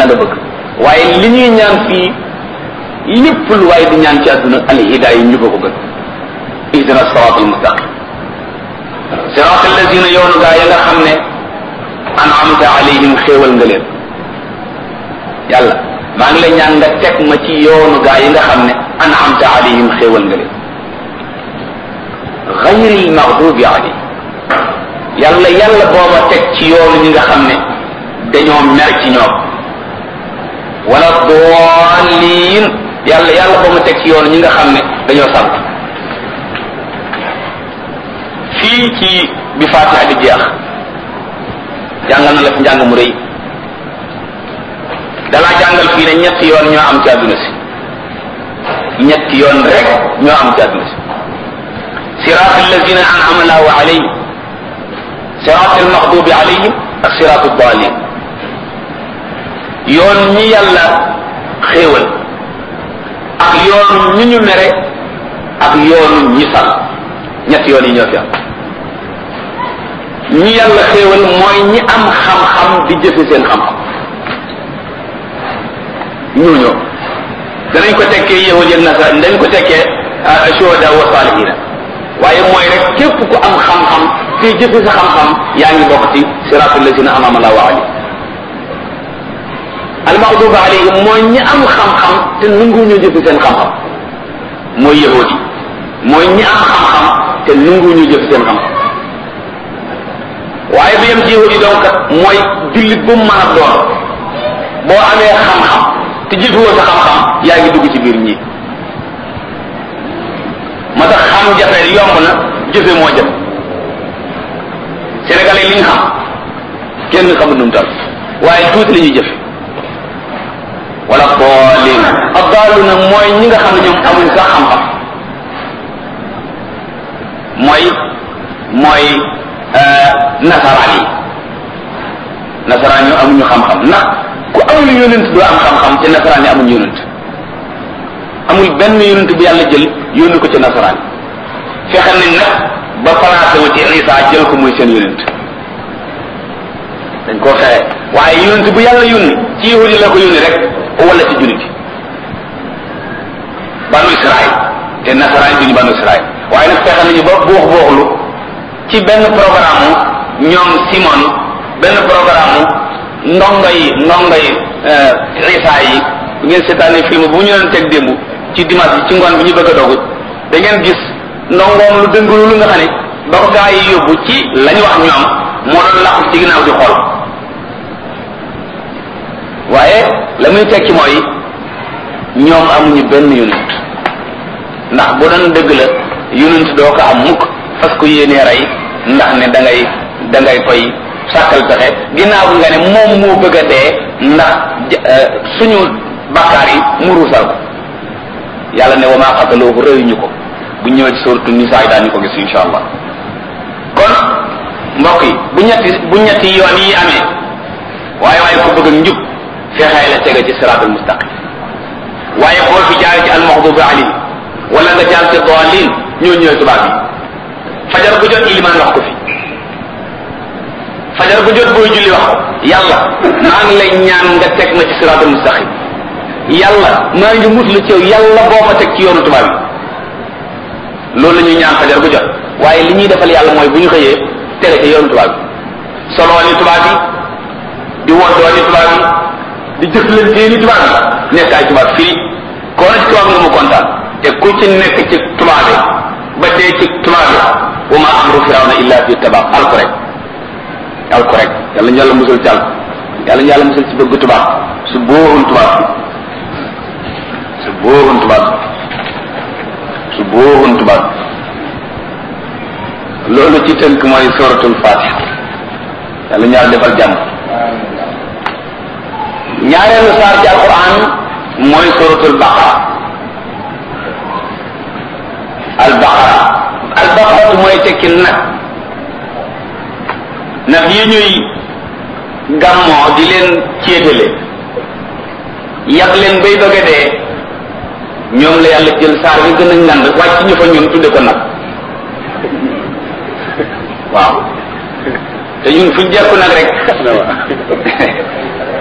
la nga bëgg waaye li ñuy ñaan fii lépp lu waaye di ñaan ci àdduna al hidaaya yi ñu ko ko gën ihdina sirat al mustaqim sirat alladina yoonu gaa ya nga xam ne an'amta alayhim xéewal nga leen yàlla maa ngi lay ñaan nga teg ma ci yoonu gaa yi nga xam ne an'amta alayhim xéewal nga leen ghayril maghdubi alayhim yàlla yàlla booba teg ci yoonu ñi nga xam ne dañoo mer ci ñoom wala daalliin yàlla yàlla boo ma teg ci yoonu ñi nga xam ne dañoo sant fii ci bi Faatiha di jeex jàngal na la fi njàng mu rëy dalaa jàngal fii ne ñetti yoon ñoo am ci àdduna si ñetti yoon rek ñoo am ci àdduna si siraat allazina an'ama allahu alayhim siraat almaxdubi alayhim ak siraat addaalin yoon ñi yàlla xéewal ak yoonu ñi ñu mere ak yoonu ñi sal ñetti yoon yi ñoo fi am ñi yàlla xéewal mooy ñi am xam-xam di jëfe seen xam-xam ñooñoo danañ ko tekkee yahud ak nasara dañ ko tekkee shuhada wa salihina waaye mooy rek képp ku am xam-xam te jëfe sa xam-xam yaa ngi bokk ci siratul lazina an'ama Allahu alayhim almaxduba alayhim mooy ñi am xam-xam te nangu ñu jëfe seen xam-xam mooy yahud yi mooy ñi am xam-xam te nangu ñu jëfe seen xam-xam waaye bi yem ci yahud yi donc mooy jullit bu mu mën a doon boo amee xam-xam te jëfewoo sa xam-xam yaa ngi dugg ci biir ñi moo tax xam jafe yomb na jëfe moo jëf sénégalais li ñu xam kenn xamul nu mu tal waaye tuuti la ñuy jëfe wala daalin addaaluna mooy ñi nga xam ne ñoom amuñ sax xam-xam mooy mooy nasaraan yi nasaraan yi amuñu xam-xam ndax ku amul yonent doo am xam-xam ci nasaraan yi amuñu yonent amul benn yonent bu yàlla jël yónni ko ci nasaraan yi fexe nañ nag ba placé wu ci Isa jël ko muy seen yonent dañ koo fexe waaye yonent bu yàlla yónni ci yahudi la ko yónni rek wala ci jullit banu Israël te nasaraan duñu banu Israël waaye nag fexe nañu ba buux buuxlu ci benn programme ñoom Simon benn programme ndongo yi ndongo yi Isa yi bu ngeen seetaanee film bu ñu leen teg démb ci dimanche bi ci ngoon bi ñu bëgg a dogu da ngeen gis ndongoom lu dëngulu lu nga xam ne ba ko gaa yi yóbbu ci lañ wax ñoom moo doon làqu ci ginnaaw di xool waaye la muy tekki mooy ñoom amuñu benn yonent ndax bu doon dëgg la yonent doo ko am mukk parce que yéenee rey ndax ne da ngay da ngay koy sàkkal pexe ginnaaw nga ne moom moo bëgg a dee ndax suñu bakkaar yi mu ruusal ko yàlla ne wa maa qataluuhu rëyuñu ko bu ñëwee ci suuratu nisaa daañu ko gis insha allah kon mbokk yi bu ñetti bu ñetti yoon yi amee waaye waaye ko bëgg njub fexee la tege ci siraatal mustaqim waaye boo fi jaar ci almaxdubi alayhi wala nga jaar ci daalin ñoo ñëwee tubaab yi fajar bu jot ilimaan wax ko fi fajar bu jot booy julli wax ko yàlla maa ngi lay ñaan nga teg ma ci siraatal mustaqim yàlla maa ngi muslu ci yow yàlla boo ma teg ci yoonu tubaab yi loolu la ñuy ñaan fajar bu jot waaye li ñuy defal yàlla mooy bu ñu xëyee tege ci yoonu tubaab yi soloo ni tubaab yi di woddoo ni tubaab yi di jëflantee ni tubaab yi nekk ay tubaab fii koo na ci tubaab nga mu kontaan te ku ci nekk ci tubaab yi ba dee ci tubaab yi wa ma amru firawna illa fi tabaab alko rek alko rek yàlla ñu yàlla musal ci alko yàlla ñu yàlla musal ci bëgg tubaab su bóorun tubaab su bóorun tubaab su bóorun tubaab loolu ci tënk mooy suratul fatiha yàlla ñu yàlla defal jàmm ñaareelu saar ci alquran mooy suratul baqara al baqara al baqaratu mooy tekki nag nag yi ñuy gàmmoo di leen céetale yàq leen bay doge dee ñoom la yàlla jël saar bi gën a ngand wàcc ñu fa ñun tudde ko nag waaw te ñun fuñ jekku nag rek